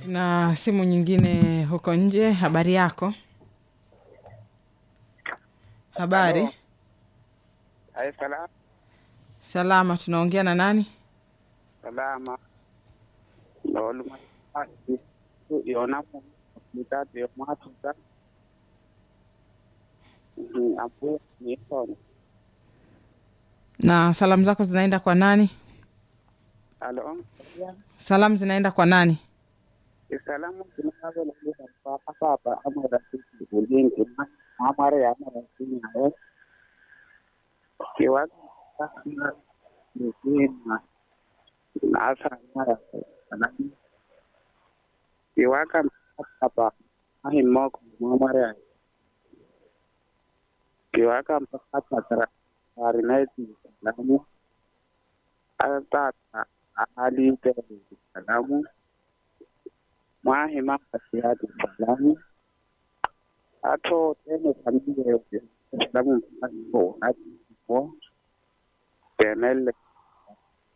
na simu nyingine huko nje. Habari yako? Habari Halo. Hai, salama salama. Tunaongea na nani? salama loluma yona mitatu yomatuta apu nisona Na salamu zako zinaenda kwa nani? alo Salamu zinaenda kwa nani? isalamu kinakavelaa papa amarafiki ulingi amare amarafiki naye kiwa nikina nasa mara salami kiwaka papa ahimoko mamare kiwaka mpaka patara arinaiti salamu atata alite salamu mwahima asiati salamu ato tene familia yote salamu mpaka ati tenele